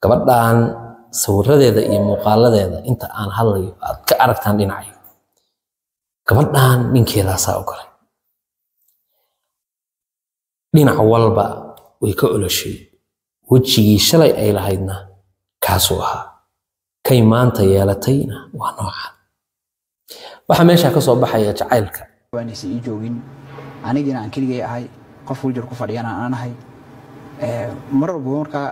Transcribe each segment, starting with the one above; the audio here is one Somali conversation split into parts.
gabadhan sawiradeeda iyo muuqaaladeeda inta aan hadlayo aad ka aragtaan dhinacyo gabadhan ninkeedaasaa u galay dhinac walba way ka oloshay wejigii shalay ay lahaydna kaasuu ahaa kay maanta yeelatayna waa noocan waxaa meeshaa ka soo baxaya jacaylka waanaysan ii joogin anigina aan keligay ahay qof wiljir ku fadhiyana aan ahay mar walba markaa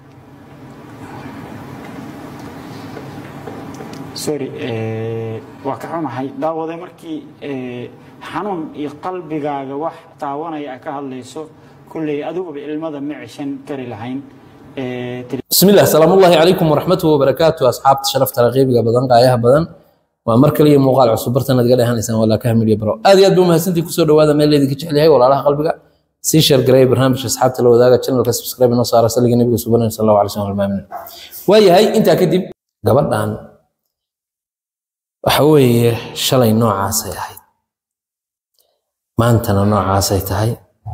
sorry waa ka xunahay daawaday markii xanuun iyo qalbigaaga wax taawanaya a ka hadlayso kulley adiguba ilmada ma ceshan kari lahayn بسم الله السلام الله عليكم ورحمته وبركاته أصحاب شرفت رقيبك بدن قايها بدن ومر كلي مقال عصب برتنا قال هان إنسان ولا كامل يبرو هذه أدوم هسنتي كسر هذا ميل اللي كتشحلي هاي ولا لها قلبك سي شير قريب برنامج أصحاب تلو ذاك channel سبسكرايب نص على سلك النبي صلى الله عليه وسلم المؤمن وهي هاي أنت كدب قبل أن وحوي شلي نوع عاسي هاي ما أنت نوع عاسي تهاي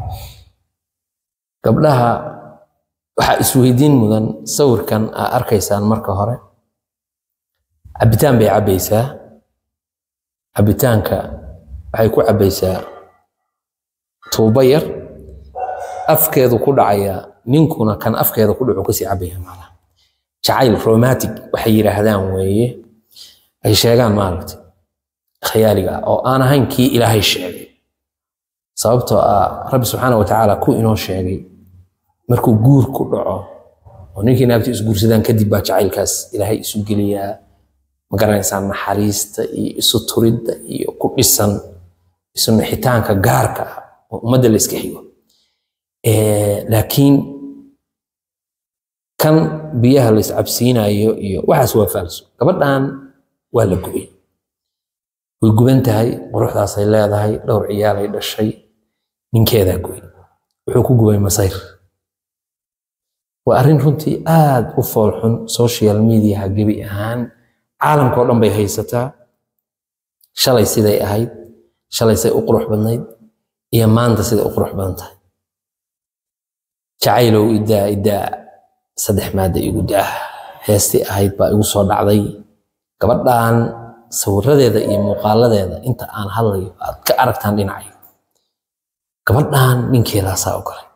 قبلها waxaa isweydiin mudan sawirkan aa arkaysaan marka hore cabitaan bay cabbaysaa cabitaanka waxay ku cabbaysaa tuubo yar afkeedu ku dhacayaa ninkuna kan afkeeda ku dhacu kasii cabbaya maalaha jacayl romantic waxay yidhaahdaan weeye ay sheegaan maaragtay khayaaliga ah oo aan ahayn kii ilaahay sheegay sababtoo ah rabbi subxaana wa tacaala ku inoo sheegay markuu guur ku dhaco oo ninkii naagtu isguursadaan kadib baa jacaylkaas ilaahay isu geliyaa ma garanaysaa naxariista iyo isu turidda iyo ku dhisan isu nixitaanka gaarka ah oo ummadda la iska xigo laakiin kan biyaha la iscabsiinayo iyo waxaas waa faalso gabadhan waa la gubay way guban tahay quruxdaasay leedahay dhowr ciyaalay dhashay ninkeedaa gubay wuxuu ku gubay masayr waa arrin runtii aad u foolxun social mediaha gebi ahaan caalamkao dhan bay haysataa shalay siday ahayd shalay say u qurux badnayd iyo maanta siday u qurux badan tahay jacaylow idaa idaa saddex maada igu daa heestii ahayd baa igu soo dhacday gabadhan sawiradeeda iyo muuqaaladeeda inta aan hadlayo aad ka aragtaan dhinacyo gabadhan ninkeedaasaa u galay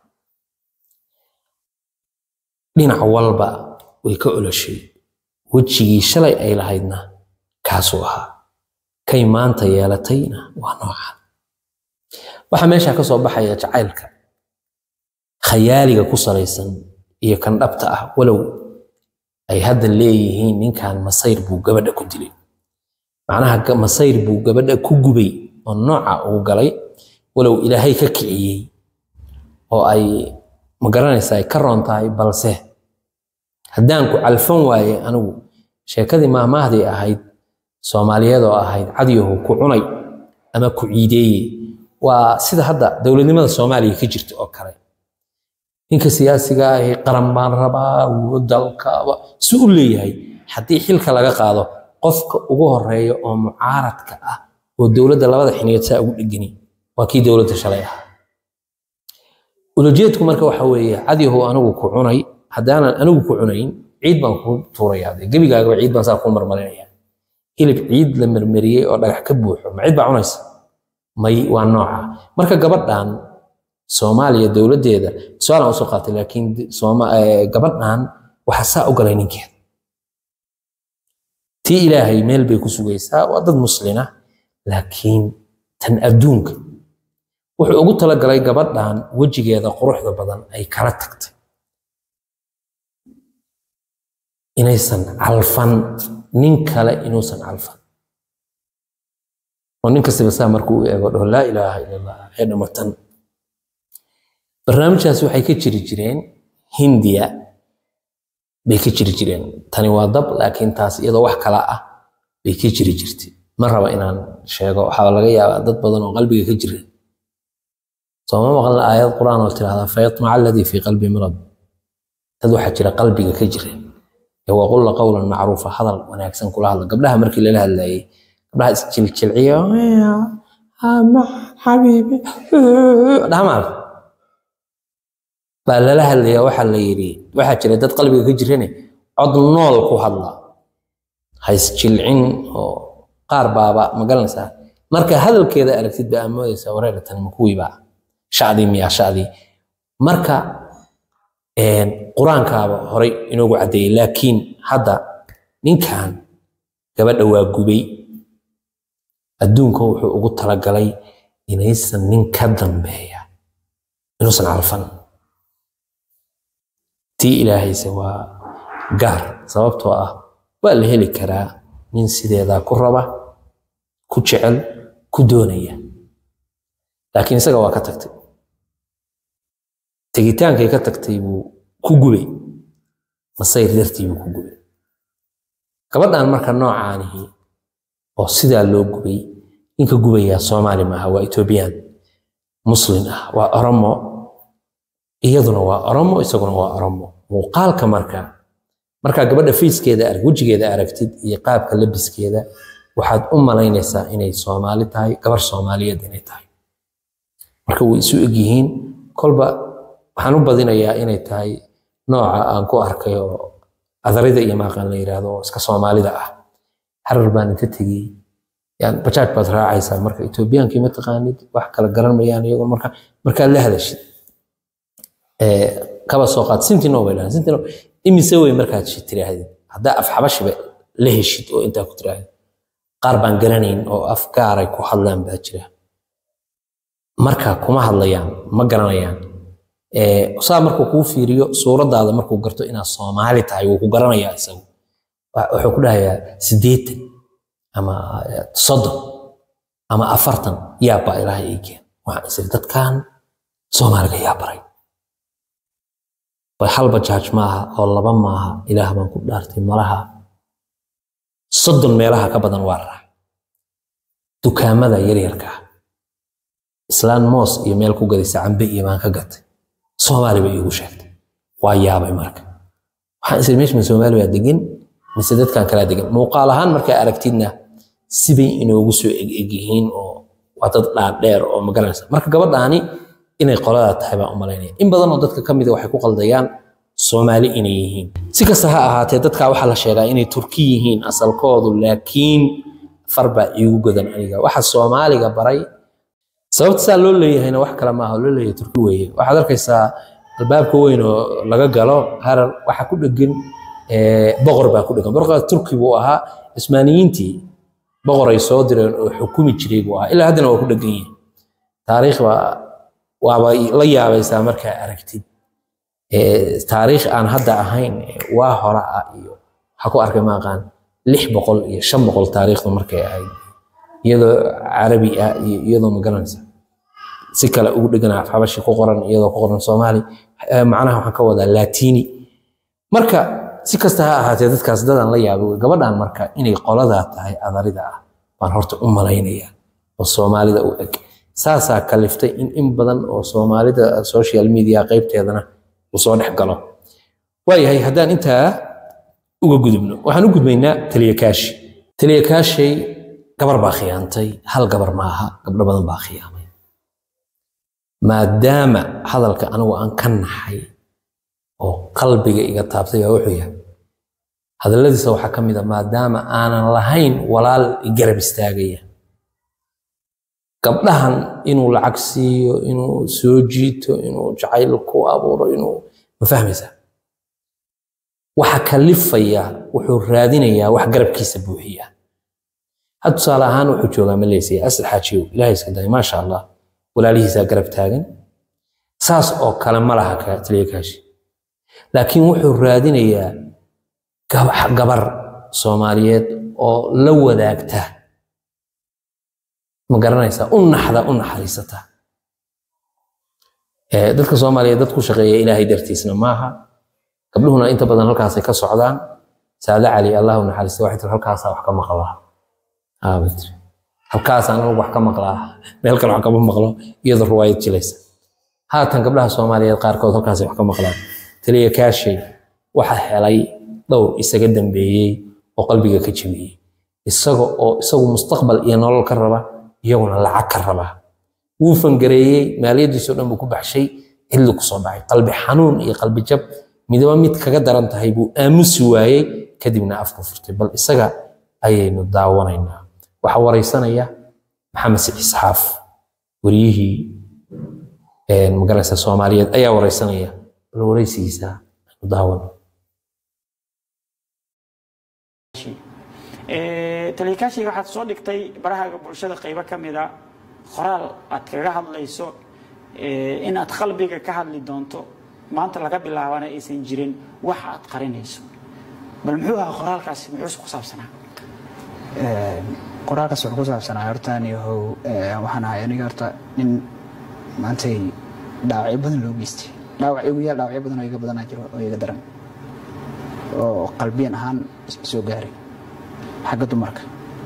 dhinac walba way ka oloshay wejigii shalay ay lahaydna kaasuu ahaa kay maanta yeelatayna waa noocan waxaa meeshaa ka soo baxaya jacaylka khayaaliga ku salaysan iyo kan dhabta ah walow ay hadda leeyihiin ninkan masayr buu gabadha ku dilay macnaha masayr buu gabadha ku gubay oo nooca uu galay walow ilaahay ka kiciyey oo ay ma garanaysaa ay ka roon tahay balse haddaan ku calfan waaye anigu sheekadii maahmaahdii ahayd soomaaliyeed oo ahayd cadyahu ku cunay ama ku ciideeye waa sida hadda dowladnimada soomaaliya ka jirta oo kale ninka siyaasiga ahi qaran baan rabaa dalka si u leeyahay haddii xilka laga qaado qofka ugu horeeya oo mucaaradka ah oo dowladda labada xiniyood saa ugu dhegani waa kii dowladda shalay ahaa ulajeedku marka waxa weeye cadyahu anigu ku cunay haddaanan anigu ku cunayn ciid baan ku tuurayaa dee gebigaagaba ciid baan saa ku marmarinaya hilib ciid la marmariyey oo dhagax ka buuxo ma ciid baa cunaysa may waa nooca marka gabadhan soomaaliya dowladdeeda su-aalan usoo qaatay laakiin gabadhan waxaa saa u galay ninkeeda tii ilaahay meel bay ku sugaysaa waa dad muslina laakiin tan adduunka wuxuu ugu talagalay gabadhan wejigeeda quruxda badan ay kala tagtay inaysan calfan nin kale inuusan calfan oo nin kastaba saa markuu u eego dhaho laa ilaaha ila allah ee dhamatan barnaamijkaasi waxay ka jiri jireen hindiya bay ka jiri jireen tani waa dab laakiin taas iyadoo wax kala ah bay ka jiri jirtay ma raba inaan sheego waxaa laga yaabaa dad badan oo qalbiga ka jira sooma maqan aayad quraan oo tirahdaa fayatmaca alladii fii qalbi marad dad waxaa jira qalbiga ka jira waqulla qawlan macruufa hadal wanaagsan kula hadla gabdhaha markii lala hadlayay gabdhaha isjiljilciya xabiibi dhamaal baa lala hadlaya waxaa la yidhi waxaa jira dad qalbiga ka jirane cod nool ku hadla haysjilcin oo qaar baaba ma garanaysaa marka hadalkeeda aragtid baa amoodaysaa wareera tani ma kuwiiba shacdii miyaa shacdii marka qur-aankaaba horay inoogu caddeeyey laakiin hadda ninkan gabadha waa gubay adduunka wuxuu ugu talagalay inaysan nin ka dambeeya inuusan calfan tii ilaahayse waa gaar sababtoo ah waa la heli karaa nin sideedaa ku raba ku jecel ku doonaya laakiin isaga waa ka tagtay tegitaankay ka tagtay buu ku gubay masayr dartii buu ku gubay gabadhan marka noocaanihi oo sidaa loo gubay ninka gubayaa soomaali maaha waa etoobiyaan muslin ah waa oromo iyaduna waa oromo isaguna waa oromo muuqaalka marka markaa gabadha fiiskeeda arag wejigeeda aragtid iyo qaabka labiskeeda waxaad u malaynaysaa inay soomaali tahay gabar soomaaliyeed inay tahay marka way isu egyihiin kolba waxaan u badinayaa inay tahay nooca aan ku arkay oo adarida iyo maaqan la yiraahdo oo iska soomaalida ah harar baan inta tegey yani bajaaj baad raacaysaa marka etoobiyaankii ma taqaanid wax kala garan mayaan iyagoo marka markaad la hadashid kaba soo qaad sintino bay dhahan sintino imise wey markaad tiraahdid haddaa af xabashiba la heshid oo intaa ku tirahdid qaar baan garanayn oo af gaaray ku hadlaan baa jira marka kuma hadlayaan ma garanayaan saa markuu kuu fiiriyo suuradaada markuu garto inaad soomaali tahay wuu ku garanayaa isagu wuxuu ku dhahayaa siddeetan ama soddon ama afartan yaabaa ilaahay ii keen waxaan isiri dadkan soomaaliga yaa baray hal bajaaj maaha oo laba maaha ilaah baan ku dhaartay malaha soddon meelaha ka badan waa raac dukaamada yaryarka ah islaan moos iyo meel ku gadaysa cambe iyo baan ka gatay soomaali bay iigu sheegtay waa yaabay marka waxaan isiri meesha ma soomaali baa degan mise dadkan kalaa degan muuqaal ahaan markaa aragtidna sibay inoogu soo eg yihiin oo waa dad dhaadheer oo magaranaysa marka gabadhaani inay qoladaa tahay baan u malaynaya in badan oo dadka ka mida waxay ku qaldayaan soomaali inay yihiin si kasta ha ahaatee dadkaa waxaa la sheegaa inay turki yihiin asalkoodu laakiin far baa iigu godan aniga waxa soomaaliga baray sababta saa loo leeyahayna wax kale maaha oo loo leeyahay turki weeye waxaad arkaysaa albaabka weyn oo laga galo harar waxaa ku dhegan boqor baa ku dhegan boqorkaa turki buu ahaa cismaaniyiintii boqoray soo direen oo xukumi jiray buu ahaa ilaa haddana waa ku dhegan yihin taariikh baa waaba la yaabaysaa markaa aragtid taariikh aan hadda ahayn waa hore ah iyo waxaa ku arkay maaqaan lix boqol iyo shan boqol taariikhda markay ahayd iyadoo carabi ah iyo iyadoo magaranaysa si kale ugu dheganaa xabashi ku qoran iyadoo ku qoran soomaali macnaha waxaan ka wadaa latini marka si kasta ha ahaatee dadkaas dadaan la yaabay wey gabadhan marka inay qoladaa tahay adarida ah baan horta u malaynaya oo soomaalida u eg saasaa kaliftay in in badan oo soomaalida social media qaybteedana uu soo dhex galo waayahay haddaan intaa uga gudubno waxaan u gudbaynaa taliyakaashi taliyakaashay gabar baa khiyaantay hal gabar maaha gabdho badan baa khiyaamay maadaama hadalka anigu aan ka naxay oo qalbiga iga taabtay baa wuxuu yahay hadalladiisa waxaa ka mid a maadaama aanan lahayn walaal igarab istaagaya gabdhahan inuu lacag siiyo inuu soo jiito inuu jacayl ku abuuro inuu ma fahmaysaa waxa kalifaya wuxuu raadinayaa wax garabkiisa buuxiya had tusaale ahaan wuxuu joogaa maleysaya asal xaajiyow ilaahay iska day maasha allah walaalihiisaa garab taagan saas oo kale ma laha taliyakaashi laakiin wuxuu raadinayaa gabar soomaaliyeed oo la wadaagta ma garanaysaa u naxda u naxariisata dadka soomaaliyeed dad ku shaqeeya ilaahay dartiisna maaha gabdhuhuna inta badan halkaasay ka socdaan saade cali allah u naxariista waxay tiri halkaasaa wax ka maqlaa aabatiri halkaasaan anigu wax ka maqlaa meel kale wax kama maqlo iyadoo ruwaayad jilaysa haatan gabdhaha soomaaliyeed qaarkood halkaasay wax ka maqlaan taliya kaashay waxa helay dhowr isaga dambeeyey oo qalbiga ka jebiyey isaga oo isagu mustaqbal iyo nolol ka raba iyaguna lacag ka raba wuu fangareeyey maaliyadiisoo dhan buu ku baxshay xilli kusoo dhacay qalbi xanuun iyo qalbi jab midaba mid kaga daran tahay buu aamusi waayey kadibna afku furtay bal isaga ayaynu daawanaynaa waxaa waraysanaya maxamed siciid isxaaf wariyihii magaranaysa soomaaliyeed ayaa waraysanaya bal waraysigiisa aynu daawano talikaashiga waxaad soo dhigtay barahaaga bulshada qaybo ka mida qoraal aad kaga hadlayso in aad qalbiga ka hadli doonto maanta laga bilaabana aysan jirin wax aad qarinayso bal muxuu ahaa qoraalkaasi muxuuse ku saabsanaa qoraalkaas wuxuu ku saabsanaa hortaan yahow waxaan ahay aniga horta nin maantay dhaawacyo badan loo geystay dhaawac igu yaal dhaawacyo badan oo iga badanaa jiro oo iga daran oo qalbiyan ahaan soo gaaray xagga dumarka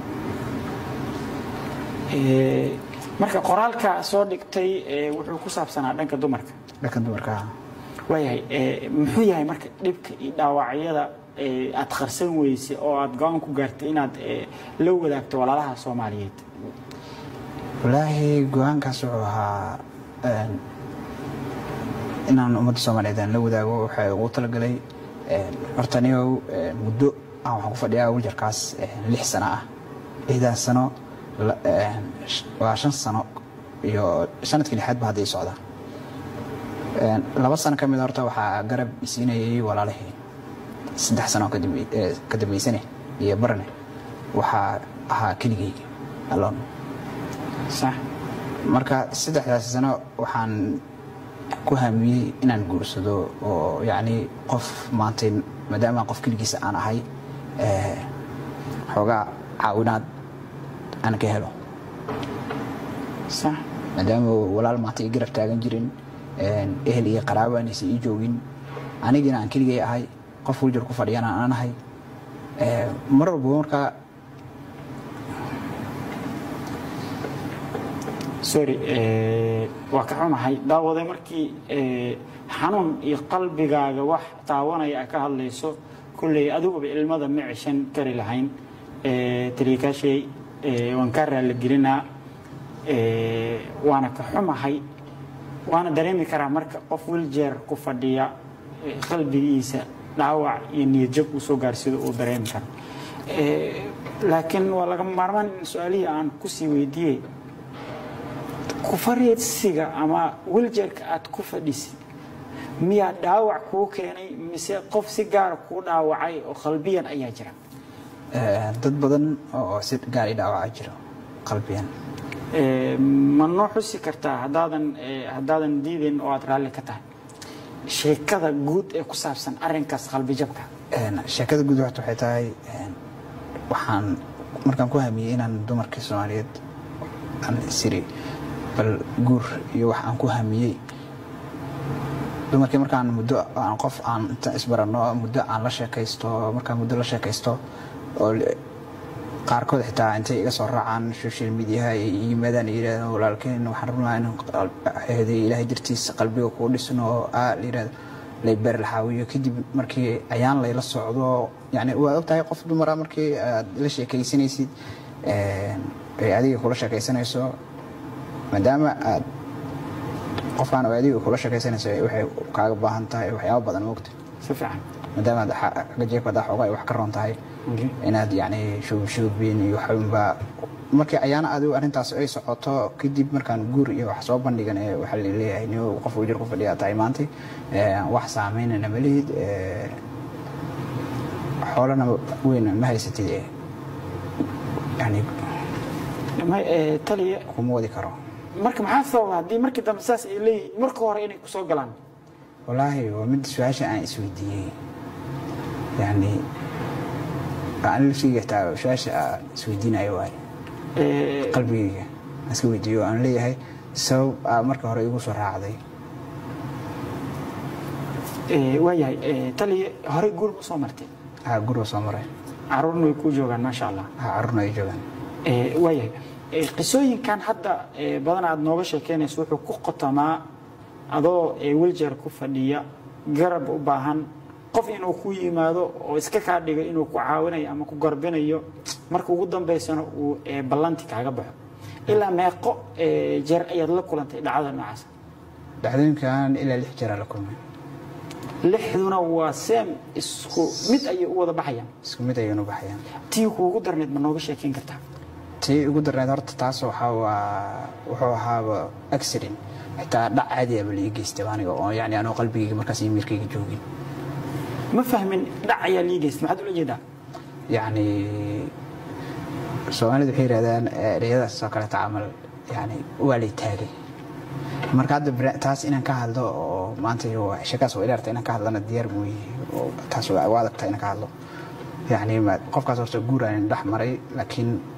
marka qoraalka soo dhigtay wuxuu ku saabsanaa dhanka dumarka dhanka dumarka waayahay muxuu yahay marka dhibka iyo dhaawacyada aad qarsan weysay oo aad go-aan ku gaartay inaad la wadaagto walaalaha soomaaliyeed wallaahi go-aankaas wuxuu ahaa inaan ummadda soomaaliyeed aan la wadaago waxaa ugu talagalay horta anigow muddo aan waxaan ku fadhiyaa wiljarkaas lix sano ah lixdan sano waa shan sano iyo sanadkii lixaad ba hadda ii socda laba sano ka mid horta waxaa garab isiinayay walaalihii saddex sano ka dambeysane iyo barne waxaa ahaa keligay alon sax marka saddexdaas sano waxaan ku hamiyey inaan guursado oo yacni qof maantay maadaama qof keligiisa aan ahay xoogaa caawinaad aan ka helo sax maadaama walaal maanta i garab taagan jirin ehel iyo qaraabo aanaysa ii joogin anigina aan keligay ahay qof wiljar ku fadhiyana aan ahay mar walba markaa sorry waa ka xunahay daawade markii xanuun iyo qalbigaaga wax taawanaya a ka hadlayso kolley adiguba ilmada ma ceshan kari lahayn taliikaashay waan kaa raaligelinaa waana ka xumahay waana dareemi karaa marka qof wiljeer ku fadhiya qalbigiisa dhaawac iyo niyadjab uu soo gaarsido uu dareemi karo laakiin waa laga maarmaan in su-aalihii aan kusii weydiiyey kufareedsiga ama wiljeerka aad ku fadhisid miyaa dhaawac kuu keenay mise qof si gaara kuu dhaawacay oo qalbiyan ayaa jira dad badan oo si gaar i dhaawaca jiro qalbiyan ma noo xusi kartaa haddaadan haddaadan diidayn oo aad raalli ka tahay sheekada guud ee ku saabsan arrinkaas qalbijabka sheekada guud waxta waxay tahay waxaan markaan ku hamiyey inaan dumarkii soomaaliyeed aan siri bal guur iyo wax aan ku hamiyey dumarkii markaan muddo aan qof aan inta isbarano muddo aan la sheekaysto markaan muddo la sheekaysto oo qaarkood xitaa intay iga soo raacaan social mediaha ay yimaadaan yidhahdaan walaalkeen waxaan rabnaa in heeday ilaahay dartiisa qalbiga kuu dhisno oo aa layidhahdo layber laxaawiyo kadib markii ayaan layla socdo yani waad ogtahay qof dumara markii aad la sheekaysanaysid ay adiga kula sheekaysanayso maadaama aad qofkaan oo adiga kula sheekaysanayso waxay kaaga baahan tahay waxyaaba badan moogta si fiican maadaama aad xagga jeebka hadaa xoogaa ay wax ka roon tahay inaad yani shoobshoobin iyo waxunba markii ayaana adigu arrintaas ay socoto kadib markaan guur iyo wax soo bandhigan ee waxaa laleeyahay ni qof wajir ku fadhiyaa tahay maantay wax saameynana ma lihid xoolana weyn ma haysatid yani taliya kuma wadi karo marka maxaa sababa haddii markii dambe saas ay leeyihiin marka hore inay kusoo galaan wallaahi waa mid su-aasha aan isweydiiyey yani aan laftiga taa su-aasha aan isweydiinayo waay qalbigayga aan iska weydiiyo aan leeyahay sabab aa marka hore igu soo raacday waayahay taliya horey guur ma soo martay ha gurwa soo maray caruurna way kuu joogaan maasha allah ha carruurna ay joogaan waayahay qisooyinkan hadda badan aad nooga sheekeynayso wuxuu ku qotamaa adoo wiljeer ku fadhiya garab u baahan qof inuu ku yimaado oo iska kaa dhigo inuu ku caawinayo ama ku garbinayo marka ugu dambaysana uu ballanti kaaga baxo ilaa meeqo jeer ayaad la kulantay dhacdada noocaas dhacdooyinkan ilaa lix jeeraa la kulmay lixduna waa seem isku mid ayay u wada baxayaan isku mid ayaynu baxayaan tii kuugu darneed ma nooga sheekeyn kartaa tii ugu darneed horta taas waxaa waa wuxuu ahaaba accident xitaa dhac caadi aba lii geystay aniga oo yani anoo qalbigayga markaas iyo miirkayga joogin ma fahmin dhac ayaa lii geystay maxaad ula jeedaa yani soomaalidu waxay yidhahdaan ereyadaas oo kaleeta camal yani waa lay taagay marka hadda bra- taas inaan ka hadlo oo maanta iyo shakaas waa ilaarta inaan ka hadlana diyaar mooye oo taas waa waa adagta inaan ka hadlo yani ma- qofkaas horta guur aan dhex maray laakiin